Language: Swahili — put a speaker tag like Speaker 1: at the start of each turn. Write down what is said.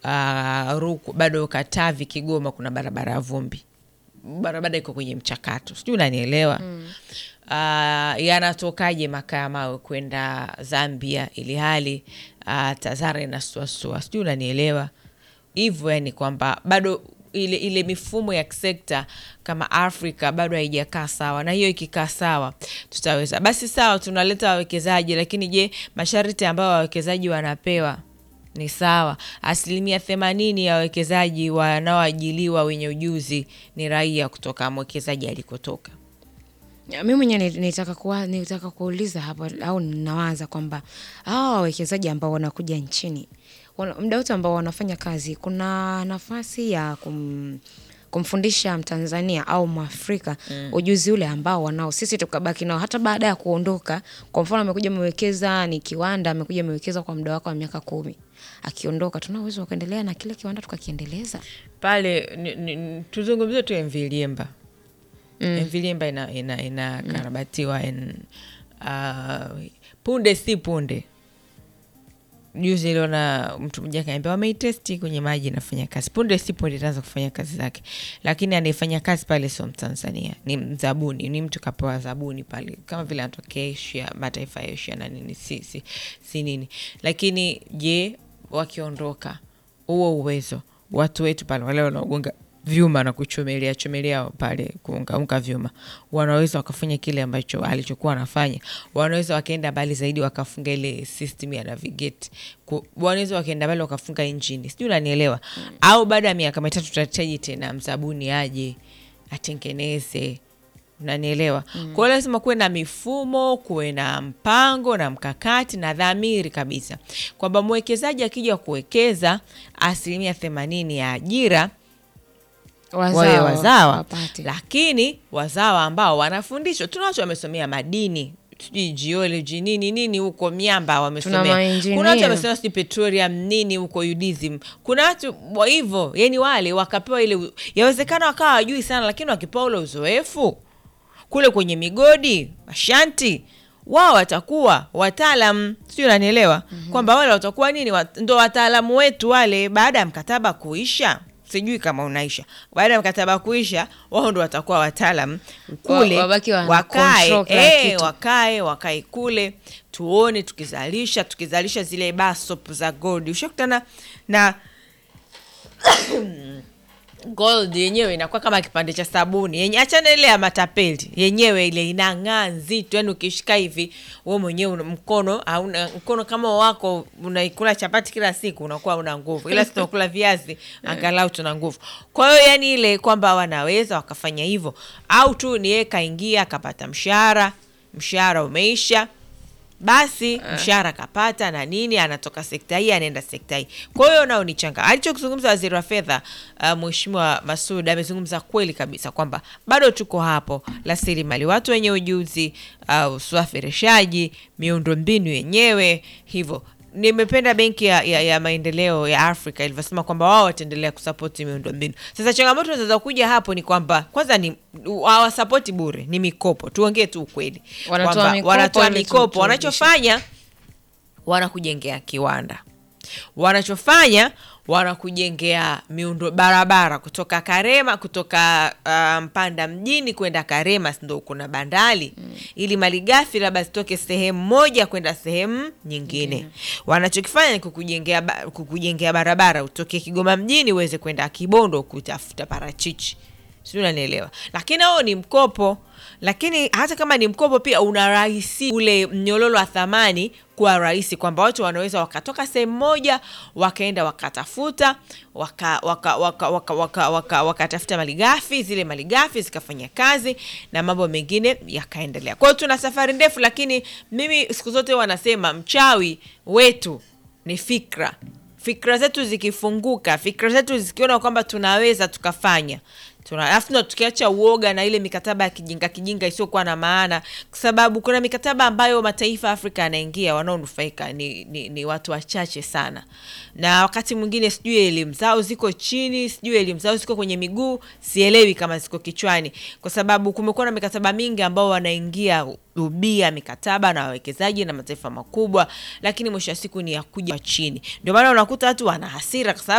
Speaker 1: uh, Ruku, bado Katavi, Kigoma kuna barabara ya vumbi, barabara iko kwenye mchakato, sijui unanielewa mm. Uh, yanatokaje makaa ya mawe kwenda Zambia ili hali uh, Tazara inasuasua, sijui unanielewa hivyo, yani kwamba bado ile, ile mifumo ya kisekta kama Afrika bado haijakaa sawa, na hiyo ikikaa sawa tutaweza. Basi sawa, tunaleta wawekezaji, lakini je, masharti ambayo wawekezaji wanapewa ni sawa? Asilimia themanini ya wawekezaji wanaoajiliwa wenye ujuzi ni raia kutoka mwekezaji alikotoka.
Speaker 2: mi mwenyewe ni- nitaka kuwa, nitaka kuuliza hapo au ninawaza kwamba hawa wawekezaji ambao wanakuja nchini wana- muda wote ambao wanafanya kazi, kuna nafasi ya kum, kumfundisha Mtanzania au Mwafrika ujuzi ule ambao wanao, sisi tukabaki nao hata baada ya kuondoka. Kwa mfano, amekuja amewekeza ni kiwanda, amekuja amewekeza kwa muda wake wa miaka kumi, akiondoka, tuna uwezo wa kuendelea na kile kiwanda tukakiendeleza.
Speaker 1: pale ni- ni- tuzungumzie tu MV Liemba mm. MV Liemba ina, ina, inakarabatiwa in, uh, punde si punde juzi iliona mtu mmoja kaniambia wameitesti kwenye maji inafanya kazi punde si punde itaanza kufanya kazi zake lakini anayefanya kazi pale sio mtanzania ni mzabuni ni mtu kapewa zabuni pale kama vile anatokea asia mataifa ya asia na nini si, si, si nini lakini je wakiondoka huo uwezo watu wetu pale wale wanaogonga vyuma na kuchomelea chomelea pale kuungaunga vyuma wanaweza wakafanya kile ambacho alichokuwa anafanya wanaweza wakaenda mbali zaidi wakafunga ile system ya navigate Ku- wanaweza wakaenda mbali wakafunga injini sijui unanielewa au baada ya miaka mitatu tutahitaji tena mzabuni aje atengeneze unanielewa mm. kwa hiyo lazima kuwe na mifumo kuwe na mpango na mkakati na dhamiri kabisa kwamba mwekezaji akija kuwekeza asilimia themanini ya ajira wawe wazawa
Speaker 2: wapate.
Speaker 1: lakini wazawa ambao wanafundishwa tuna watu wamesomea madini sijui geology nini nini huko miamba
Speaker 2: Tuna
Speaker 1: wamesomea
Speaker 2: maengineer.
Speaker 1: kuna watu wamesomea sijui petroleum nini huko udism kuna watu wa hivyo yani wale wakapewa ile u- yawezekana wakawa wajui sana lakini wakipewa ule uzoefu kule kwenye migodi mashanti wao watakuwa wataalam sijui unanielewa mm-hmm. kwamba wale watakuwa nini wat, ndo wataalamu wetu wale baada ya mkataba kuisha sijui kama unaisha baada ya mkataba kuisha wao ndo watakuwa wataalam kule
Speaker 2: Wa- wabaki wana
Speaker 1: wakae
Speaker 2: control kila
Speaker 1: eh,
Speaker 2: kitu.
Speaker 1: wakae wakae kule tuone tukizalisha tukizalisha zile basop za gold ushakutana na gold yenyewe inakuwa kama kipande cha sabuni yenye achana ile ya matapeli yenyewe ile inang'aa nzito yani ukishika hivi we mwenyewe una- mkono hauna mkono kama wako unaikula chapati kila siku unakuwa una nguvu ila si tunakula viazi angalau tuna nguvu kwa hiyo yani ile kwamba wanaweza wakafanya hivyo au tu ni yeye kaingia akapata mshahara mshahara umeisha basi mshahara kapata na nini anatoka sekta hii anaenda sekta hii kwa hiyo nao ni changa alichokizungumza waziri wa fedha uh, mheshimiwa masud amezungumza kweli kabisa kwamba bado tuko hapo rasilimali watu wenye ujuzi uh, usafirishaji miundombinu yenyewe hivyo nimependa benki ya, ya, ya maendeleo ya afrika ilivyosema kwamba wao wataendelea kusapoti miundombinu sasa changamoto zinaweza kuja hapo ni kwamba kwanza ni hawasapoti bure ni mikopo tuongee tu ukweli
Speaker 2: Wanatoa
Speaker 1: Kwamba
Speaker 2: mikopo
Speaker 1: wanatoa
Speaker 2: ili tu-
Speaker 1: mikopo
Speaker 2: turudishe.
Speaker 1: wanachofanya wanakujengea kiwanda wanachofanya wanakujengea miundo barabara kutoka karema kutoka uh, mpanda mjini kwenda karema ndo kuna bandari mm. ili malighafi labda zitoke sehemu moja kwenda sehemu nyingine wanachokifanya ni kukujengea, ba- kukujengea barabara utoke kigoma mjini uweze kwenda kibondo kutafuta parachichi sijui unanielewa lakini hao ni mkopo lakini hata kama ni mkopo pia unarahisi ule mnyororo wa thamani kuwa rahisi kwamba watu wanaweza wakatoka sehemu moja wakaenda wakatafuta wakatafuta waka, waka, waka, waka, waka, wakatafuta malighafi zile malighafi zikafanya kazi na mambo mengine yakaendelea kwa hiyo tuna safari ndefu lakini mimi siku zote wanasema mchawi wetu ni fikra fikra zetu zikifunguka fikra zetu zikiona kwamba tunaweza tukafanya tuna alafu ndo tukiacha uoga na ile mikataba ya kijinga kijinga isiyokuwa na maana kwa sababu kuna mikataba ambayo mataifa ya afrika yanaingia wanaonufaika ni, ni, ni watu wachache sana na wakati mwingine sijui elimu zao ziko chini sijui elimu zao ziko kwenye miguu sielewi kama ziko kichwani kwa sababu kumekuwa na mikataba mingi ambao wanaingia ubia mikataba na wawekezaji na mataifa makubwa lakini mwisho wa siku ni ya kuja chini ndio maana unakuta watu wana hasira kwa sababu